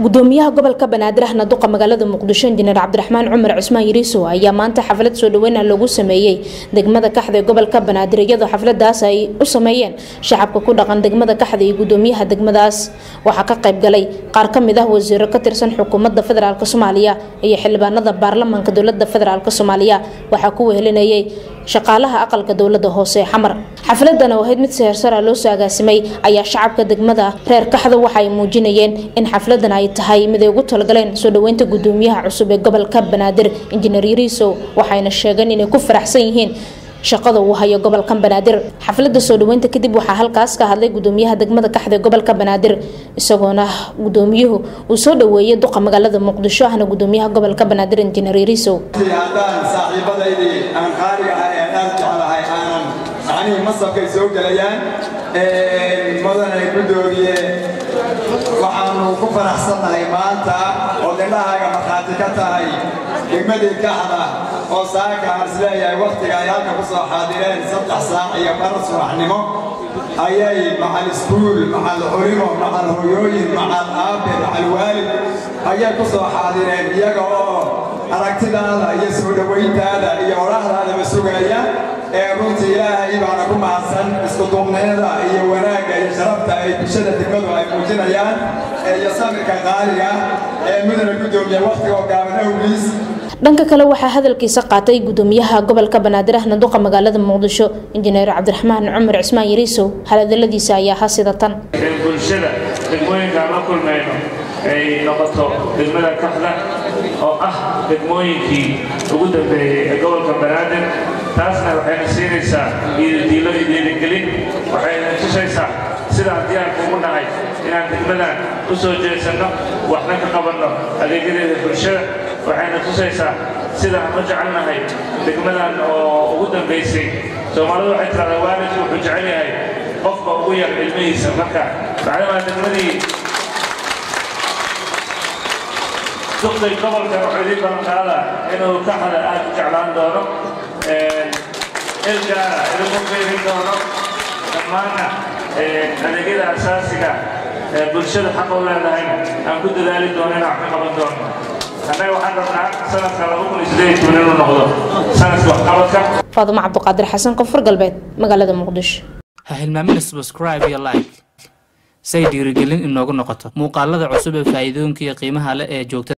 gudoomiyaha gobolka banaadir ahna duqa magaalada muqdisho injineer cabdiraxmaan cumar cusmaan yariisow ayaa maanta xaflad soo dhaweyna loogu sameeyey degmada kaxda ee gobolka banaadir iyadoo xafladaas ay u sameeyeen shacabka ku dhaqan degmada kaxda iyo gudoomiyaha degmadaas waxaa ka qayb galay qaar ka mid ah wasiiro ka tirsan xukuumadda federaalk soomaaliya iyo xildhibaanada baarlamaanka dowlada federaalk soomaaliya waxaa ku wehelinayay shaqaalaha aqalka dowlada hoose ee xamar xafladan oo ahayd mid sehersara loo soo agaasimay ayaa shacabka degmada reer kaxda waxa ay muujinayeen in xafladan ay tahay mid ay ugu talagaleen soo dhaweynta gudoomiyaha cusub ee gobolka banaadir injineer yariisow waxayna sheegeen inay ku faraxsan yihiin shaqada uu hayo gobolkan banaadir xaflada soo dhaweynta kadib waxaa halkaas ka hadlay gudoomiyaha degmada kaxda ee gobolka banaadir isagoona gudoomiyuhu uu soo dhaweeyay duqa magaalada muqdisho ahna gudoomiyaha gobolka banaadir injineer yariisow haddaan saaxiibadaydii aan qaaliga ah ee aad jeclahay aanan macnihii masabkay soo gelayaan mudanay gudoomiye waxaanu ku faraxsannahay maanta oo dindhahaaga markhaati ka tahay degmadii kaxda oo saaka aan isleeyahay wakhtiga ay halka ku soo xaadireen saddex saac iyo bar subaxnimo ayay macal iskuul macal culimo macal hoyooyin macal aabe macal waalid ayay ku soo xaadireen iyaga oo aragtidaada iyo soo dhowayntaada iyo odhahdaadaba sugaya ee runtii ilaahay baana ku mahadsan iskuduubnayada iyo wanaagga iyo sharafta ay bulshada degmadu ay muujinayaan iyo samirka qaaliga ee mudana gudoomiya wakhtiga oo gaaban awgiis dhanka kale waxaa hadalkiisa qaatay gudoomiyaha gobolka banaadir ahna duqa magaalada muqdisho injineer cabdiraxmaan cumar cismaan yariisow hadaladiisa ayaa ahaa sida tan in bulshada degmooyinkaan la kulmayno ay noqoto degmada kaxda oo ah degmooyinkii ugu dambeeyey ee gobolka banaadir taasna waxayna siinaysaa diilo iyo diirigelin waxayna tusaysaa sidaan diyaarku ugu nahay inaan degmadan u soo jeesanno waxna ka qabanno adeegyadeeda bulshada waxayna tusaysaa sidaan u jecelnahay degmadan oo ugu dambaysay soomaalidu waxay tiraahdaa waalidku wuxuu jecel yahay qofka ugu yar ilmihiisa marka macdamaa degmadii duqday gobolka wuxuu idiin ballanqaada inuu kaxda aad u jeclaan doono ilgaara idinku qeybin doono dhammaanna adeegyada asaasiga ee bulshada xaqa u leedahayna aan ku dadaali doono inaan ka qaban doono annaga waxaan rabnaa sanadka laba kun iyo siddeed iyo toban inuu noqdo sanadka waxqabadka faadumo cabduqaadir xasan koonfur galbeed magaalada muqdisho ha hilmaamina subscribe iyo like say dhiirigelin inoogu noqoto muuqaalada cusub ee faa'iidooyinka iyo qiimaha leh ee joogta